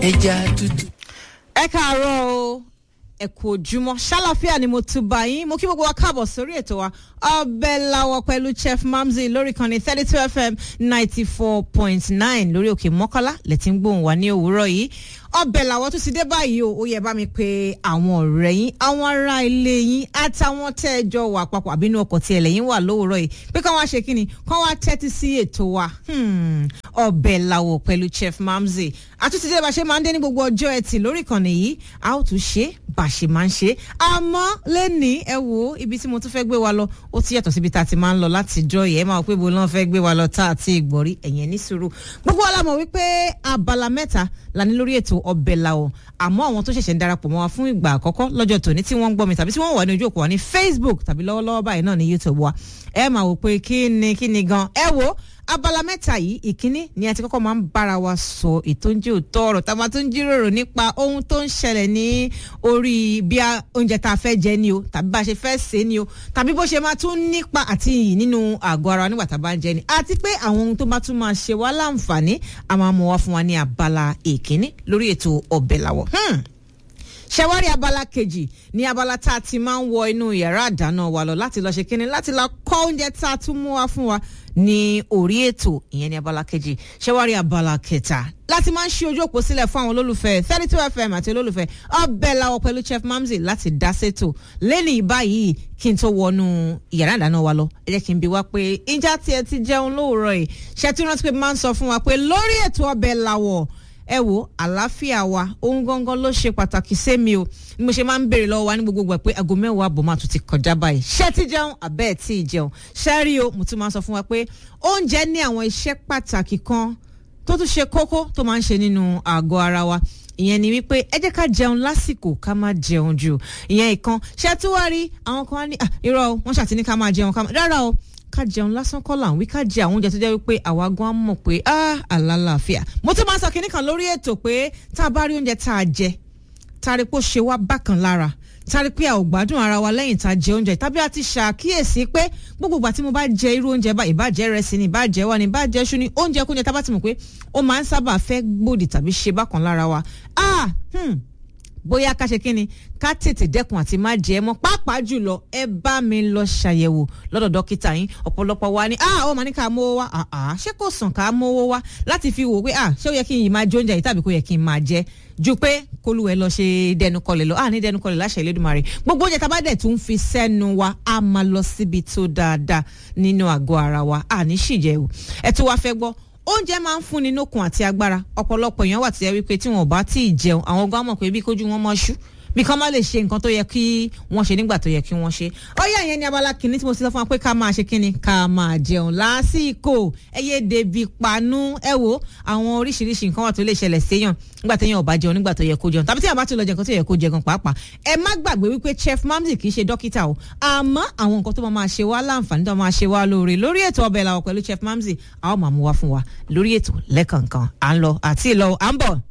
ẹja tútù. ẹ káàárọ̀ o ẹ kú ojúmọ́ ṣàlàfíà ni mo tún bá yín mo kí gbogbo wa káàbọ̀ sórí ètò wa ọbẹ̀ làwọ̀ pẹ̀lú chef mamzi lórí kan ní thirty two fm ninety four point nine lórí òkè mọ́kànlá lẹ́tí ń gbóhùn wa ní òwúrọ̀ yìí ọbẹ̀ làwọ̀ tún ti dé báyìí o ó yẹ bá mi pé àwọn ọ̀rẹ́ yín àwọn ará ilé yín àtàwọn tẹ́ ẹ jọ wà papọ̀ àbínú ọkọ̀ tí ẹlẹ́yìn wà lówùúrọ̀ yìí pé kán wá ṣe kí ni kán wá tẹ́tí sí ètò wa ọbẹ̀ làwọ̀ pẹ̀lú chef mamzi àtúntì dé bá ṣe máa ń dé ní gbogbo ọjọ́ ẹtì lórí ìkànnì yìí a ó tún ṣe bá ṣe máa ń ṣe àmọ́ lẹ́ni ẹ wo ibi tí mo tún fẹ́ gbé wa lọ ó ti yàtọ̀ síbi tá a ti máa ń lọ láti jọ yẹ ẹ máa wọ pé bo náà fẹ́ gbé wa lọ tá a ti gbọ̀rí ẹ̀yẹn ní sùúrù gbogbo wa la mọ̀ wípé abala mẹ́ta la ní lórí ètò ọbẹ̀ làwọ̀ àmọ́ àwọn tó ṣẹ̀ṣẹ̀ ń darapọ̀ mọ́ wa fún ìgbà àkọ́kọ́ lọ́jọ́ tòní tí wọ́n ń gbọ́ mi tàbí tí wọ́n wà ní ojú òpó wa ní Facebook tàbí lọ́wọ́lọ́wọ́ báyìí náà ní YouTube wa ẹ máa wò pé kí ni kí ni gan ẹ wo abala mẹ́ta yìí ìkíní ni a ti kọ́kọ́ máa ń bára wa sọ ètò ń jẹ́ òótọ́ ọ̀rọ̀ tá a máa tún jíròrò nípa ohun tó ń ṣẹlẹ̀ ní orí bí oúnjẹ tá a fẹ́ jẹ ni o tàbí bá a ṣe fẹ́ sè é ni o tàbí bó ṣe máa tún nípa àti iyì nínú àgọ́ ara nígbà tá a bá ń jẹ ni àti pé àwọn ohun tó bá tún máa ṣe wá láǹfààní a máa mọ̀ wá fún wa ní abala ìkíní lórí ètò ọbẹ̀ làwọ̀ ṣẹwárí abala kejì ní abala tá a ti máa ń wọ inú yàrá àdáná wa lọ láti lọ ṣe kínní láti lọ kọ́ oúnjẹ tá a tún mú wá fún wa ní orí ètò ìyẹn ní abala kejì ṣẹwárí abala kẹta láti máa ń ṣí ojú òpó sílẹ̀ fún àwọn olólùfẹ́ thirty two fm àti olólùfẹ́ ọbẹ̀ làwọ̀ pẹ̀lú chef mamzi láti dá sétò lẹ́nu ìbáyìí kí n tó wọnú yàrá ìdáná wa lọ ẹ jẹ́ kí n bi wá pé ìjà tiẹ̀ ti jẹun lóòrọ̀ yìí ṣètò rántí pé máa ń sọ fún wa pé lórí ètò ọbẹ̀ làwọ̀ ẹ wo àlàáfíà wa ohun gangan ló ṣe pàtàkì sẹ́mi o ni mo ṣe máa ń béèrè lọ́wọ́ wa ní gbogbo gbà pé aago mẹ́wàá àbọ̀ máa tún ti kọjá báyìí ṣé ti jẹun àbẹ́ ẹ̀ tí ì jẹun ṣẹ́rí o mo tún máa ń sọ fún wa pé oúnjẹ ní àwọn iṣẹ́ pàtàkì kan tó tún ṣe kókó tó máa ń ṣe nínú àgọ́ ara wa ìyẹn ni wípé ẹ jẹ́ ká jẹun lásìkò ká má jẹun jù ìyẹn ìkan ṣé tí wàá rí àwọn kan wá ní irọ́ wọ́n ṣàtìní ká máa jẹun ká máa rárá o ká jẹun lásán kọ́ là ń wí ká jẹ àwọn oúnjẹ tó jẹ́ wípé àwa gan á mọ̀ pé ah àlàáfíà mo tún máa sọ kinní kan lórí ètò pé tá a bá rí oúnjẹ tá a jẹ tá a rí pé ó ṣe wá bákan lára tá a rí pé a ò gbádùn ara wa lẹ́yìn tá a jẹ oúnjẹ tàbí a ti ṣàkíyèsí pé gbogbo ìgbà tí mo bá jẹ irú oúnjẹ bá ìbàjẹ́ rẹsì ni ìbàjẹ́ wà ní ìbàjẹ́ ṣú ni oúnjẹ kúnjẹ tá a bá ti mọ̀ pé ó máa ń sábà fẹ́ gbòdì tàbí ṣe bákan lára wa ah hmm bóyá ká ṣe kí ni ká tètè dẹ́kun àti má jẹ ẹ́ mọ́ pàápàá jùlọ ẹ bá mi lọ ṣàyẹ̀wò lọ́dọ̀ dókítà yín ọ̀pọ̀lọpọ̀ wa ni ah ó máa ní ká mówó wá ah ah ṣé kò sàn ká mówó wá láti fi wò pé ah ṣé ó yẹ kí n yìí máa jẹ oúnjẹ yìí tàbí kò yẹ kí n máa jẹ ju pé kólúwẹ̀ lọ ṣe dẹnu kọlẹ̀ lọ ah ní dẹnu kọlẹ̀ láṣẹ Elédùmarè gbogbo oúnjẹ tá a bá dẹ̀ tún fi sẹ́nu wa a máa lọ síbi tó dáadáa nínú àgọ́ ara wa ah ní ṣìjẹ́ o ẹ tún wá fẹ́ gbọ́ oúnjẹ máa ń fúnni lókun àti agbára ọ̀pọ̀lọpọ̀ èèyàn wà tí ẹ wípé tí wọn ò bá tí ì jẹun àwọn gan mọ̀ pé bí kójú wọn mọ́ ṣú bí kán má lè ṣe nǹkan tó yẹ kí wọ́n ṣe nígbà tó yẹ kí wọ́n ṣe. ọyá yẹn ni abala kìíní tí mo ti sọ fún wa pé ká máa ṣe kíni ká máa jẹun lásìkò ẹyẹ dèbí panú ẹ wo àwọn oríṣiríṣi nǹkan wà tó lè ṣẹlẹ̀ séèyàn nígbà téèyàn ò bá jẹun nígbà tó yẹ kó jẹun tàbí téèyàn bá ti lọ jẹ nǹkan tó yẹ kó jẹ gan pàápàá. ẹ má gbàgbé wípé chef mamzi kì í ṣe dókítà o àmọ́ àwọn nǹkan tó máa ṣe wá láǹfààní tó máa ṣe wá lóore lórí ètò ọbẹ̀ làwọ̀ pẹ̀lú chef mamzi a ó máa mú wá fún wa lórí ètò lẹ́kànkan à ń lọ àti ìlọ à ń bọ̀.